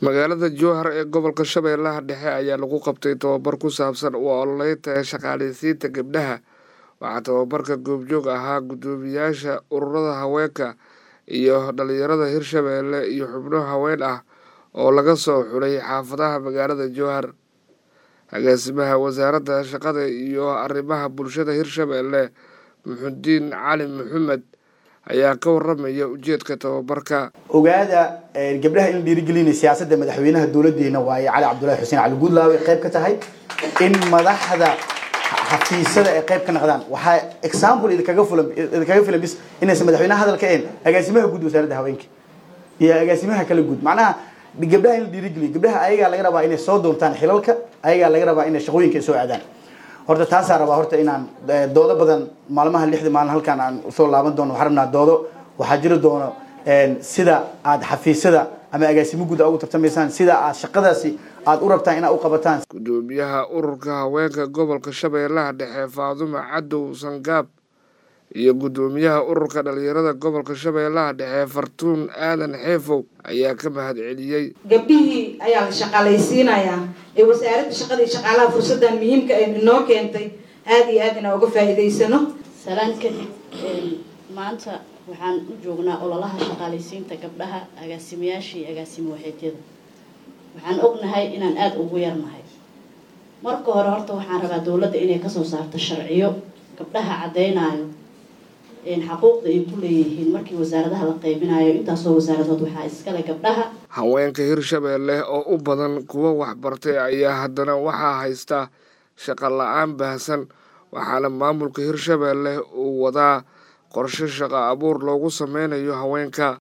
magaalada jowhar ee gobolka shabeellaha dhexe ayaa lagu qabtay tababar ku saabsan u ololeynta shaqaaleysiinta gabdhaha waxaa tababarka goobjoog ahaa guddoomiyaasha ururada haweenka iyo dhalinyarada hirshabeelle iyo xubno haween ah oo laga soo xulay xaafadaha magaalada jowhar agaasimaha wasaaradda shaqada iyo arrimaha bulshada hirshabeelle muxudiin cali maxamed ayaa ka waramaya ujeedka tababarka ogaada gabdhaha in la dhiirigelinay siyaasadda madaxweynaha dowladeena waaye cali cabdullahi xuseen cali guudlaawe qayb ka tahay in madaxda xafiisyada ay qayb ka noqdaan waxaa example idinkaga fulan idinkaga filan bis inaysan madaxweynaha hadalka een agaasimaha guud wasaaradda haweenka iyo agaasimaha kala guud macnaha gabdhaha in la dhiirigeliyo gabdhaha ayagaa laga rabaa inay soo doontaan xilalka ayagaa laga rabaa inay shaqooyinka soo aadaan horta taasaa rabaa horta inaan doodo badan maalmaha lixda maalin halkaan aan usoo laaban doono waxaan rabnaa doodo waxaa jiri doono sida aad xafiisyada ama agaasimo guud ugu tartamaysaan sida aad shaqadaasi aad u rabtaan inaad u qabataan guddoomiyaha ururka haweenka gobolka shabeellaha dhexe faadumo cadow sangaab iyo guddoomiyaha ururka dhalinyarada gobolka shabeellaha dhexe fartuun aadan xeefow ayaa ka mahad celiyey gabdhihii ayaa la shaqaalaysiinayaa ee wasaaradda shaqada iyo shaqaalaha fursaddan muhiimka ay inoo keentay aada iyo aad inaan uga faa'iidaysano salaan kadib maanta waxaan u joognaa ololaha shaqaalaysiinta gabdhaha agaasimayaasha iyo agaasimo waxeedyada waxaan ognahay inaan aada ugu yarnahay marka hore horta waxaan rabaa dowladda inay kasoo saarto sharciyo gabdhaha caddeynayo xaquuqda ay ku leeyihiin markii wasaaradaha la qaybinayo intaasoo wasaaradood waxaa iskale gabdhaha haweenka hirshabeelle oo u badan kuwa waxbartay ayaa haddana waxaa haysta shaqo la-aan baahsan waxaana maamulka hirshabeelle uu wadaa qorshe shaqo abuur loogu sameynayo haweenka